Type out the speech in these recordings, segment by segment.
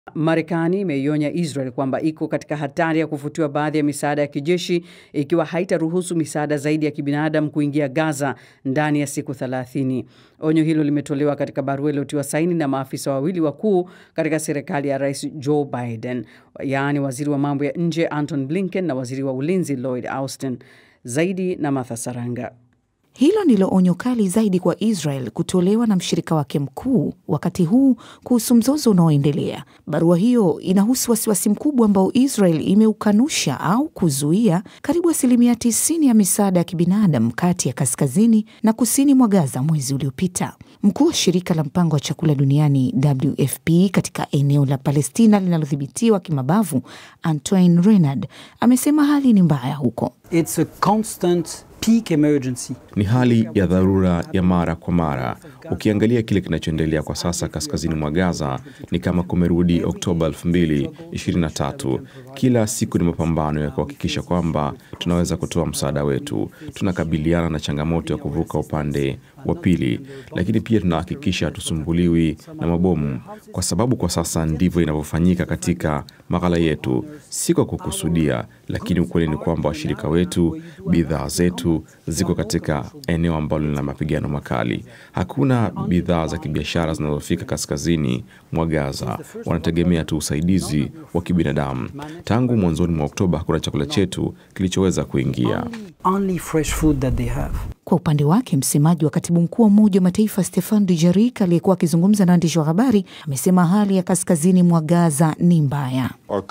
Marekani imeionya Israel kwamba iko katika hatari ya kufutiwa baadhi ya misaada ya kijeshi ikiwa haitaruhusu misaada zaidi ya kibinadamu kuingia Gaza ndani ya siku 30. Onyo hilo limetolewa katika barua iliyotiwa saini na maafisa wawili wakuu katika serikali ya Rais Joe Biden, yaani waziri wa mambo ya nje Anton Blinken na waziri wa ulinzi Lloyd Austin. Zaidi na Martha Saranga. Hilo ndilo onyo kali zaidi kwa Israel kutolewa na mshirika wake mkuu wakati huu kuhusu mzozo unaoendelea. Barua hiyo inahusu wasiwasi mkubwa ambao Israel imeukanusha au kuzuia karibu asilimia 90 ya misaada ya kibinadamu kati ya kaskazini na kusini mwa Gaza mwezi uliopita. Mkuu wa shirika la mpango wa chakula duniani WFP katika eneo la Palestina linalodhibitiwa kimabavu, Antoine Renard amesema hali ni mbaya huko. It's a constant peak emergency. Ni hali ya dharura ya mara kwa mara. Ukiangalia kile kinachoendelea kwa sasa kaskazini mwa Gaza ni kama kumerudi Oktoba 2023. Kila siku ni mapambano ya kuhakikisha kwamba tunaweza kutoa msaada wetu. Tunakabiliana na changamoto ya kuvuka upande wa pili, lakini pia tunahakikisha hatusumbuliwi na mabomu, kwa sababu kwa sasa ndivyo inavyofanyika katika maghala yetu, si kwa kukusudia, lakini ukweli ni kwamba washirika wetu, bidhaa zetu ziko katika eneo ambalo lina mapigano makali. Hakuna bidhaa za kibiashara zinazofika kaskazini mwa Gaza, wanategemea tu usaidizi wa kibinadamu. Tangu mwanzoni mwa Oktoba hakuna chakula chetu kilichoweza kuingia. Only fresh food that they have. Kwa upande wake msemaji wa katibu mkuu wa Umoja wa Mataifa Stefan Dujarric aliyekuwa akizungumza na waandishi wa habari amesema hali ya kaskazini mwa Gaza ni mbaya.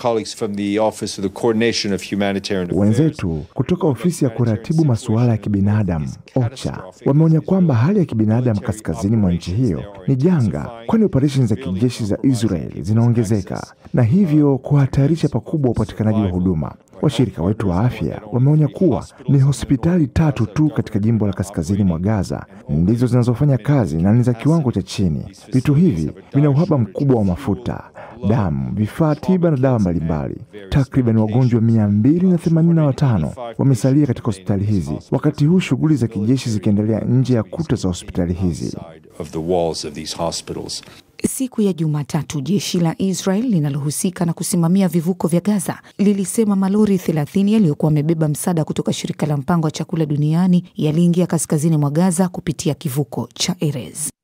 Wenzetu kutoka ofisi ya kuratibu masuala ya kibinadamu OCHA wameonya kwamba hali ya kibinadamu kaskazini mwa nchi hiyo ni janga, kwani operesheni za kijeshi za Israel zinaongezeka na hivyo kuhatarisha pakubwa upatikanaji wa huduma. Washirika wetu wa afya wameonya kuwa ni hospitali tatu tu katika jimbo la kaskazini mwa Gaza ndizo zinazofanya kazi na ni za kiwango cha chini. Vitu hivi vina uhaba mkubwa wa mafuta, damu, vifaa tiba na dawa mbalimbali. Takriban wagonjwa 285 wamesalia katika hospitali hizi, wakati huu shughuli za kijeshi zikiendelea nje ya kuta za hospitali hizi. Siku ya Jumatatu, jeshi la Israel linalohusika na kusimamia vivuko vya Gaza lilisema malori 30 yaliyokuwa yamebeba msaada kutoka shirika la mpango wa chakula duniani yaliingia kaskazini mwa Gaza kupitia kivuko cha Erez.